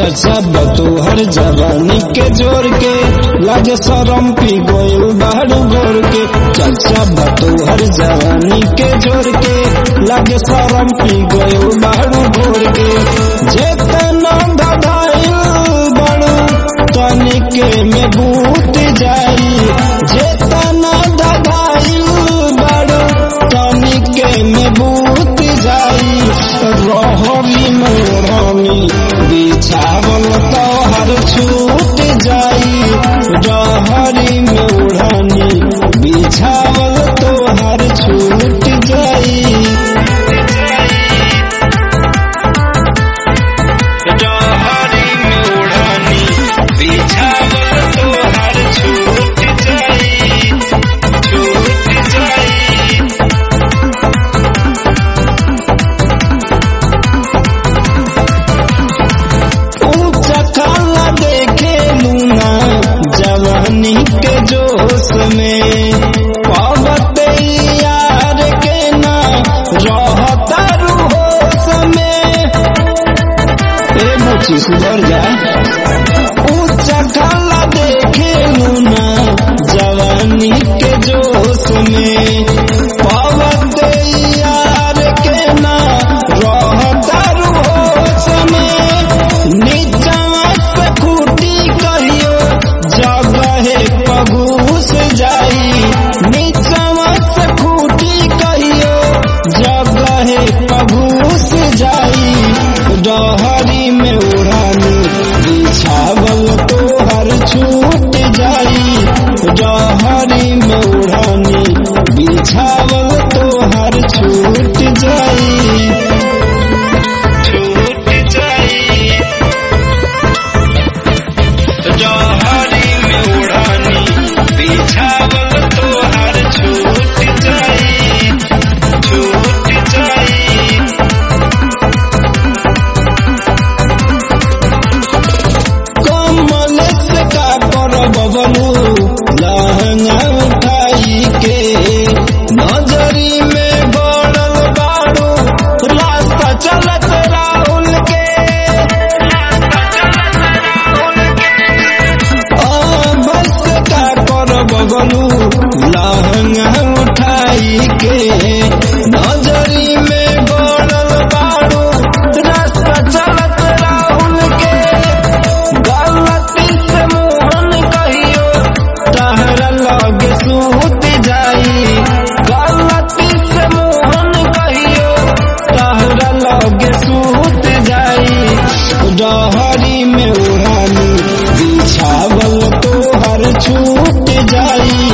चर्चा बतू हर जवानी के जोर के लागे शरम पी गोयल बाहर गोर के चर्चा बतू हर जवानी के जोर के लागे शरम पी गोयल बाहर गोर के जेतना दबाइल बड़ू तनिके में बूत जाई जेतना दबाइल बड़ू तनिके में बूत जाई रहरी मोरनी बिछावल तोहर छूट जाई रहरी मोरनी बिछावल तोहर छूट जाई रहरी मोरनी बिछावल तोहर छूट जाई छूट जाई ऊंचा काला देखे लूना जवानी के जोश में पावत यार के ना रहता होश में ए मुची सुधर जा ऊंचा काला देखे लूना जवानी के जोश में पावत यार के ना रहता होश में नीचा से खूटी कहियो जगहे पगूस जाई नीचा से खूटी कहियो जगहे पगूस जाई डहरी में उड़ानी बिछावल तोहर छूट जाई डहरी में उड़ानी बिछावल तोहर छूट जाई छूट जाई जहरी में उड़ानी बिछावल तोहर छूट जाई छूट जाई कमल से का कर बबलू लहंगा उठाई के नजरी में गड़ल बाड़ू रास्ता चलत राहुल के बस का कर बबलू लहंगा उठाई के नजरी में गड़ल बाड़ू रास्ता चलत राहुल के गलती से मोहन कहियो तहरा लगे सूत जाई गलती से मोहन कहियो तहरा लगे सूत जाई डहरी में उड़ानी बिछावल तोहर छूट जाई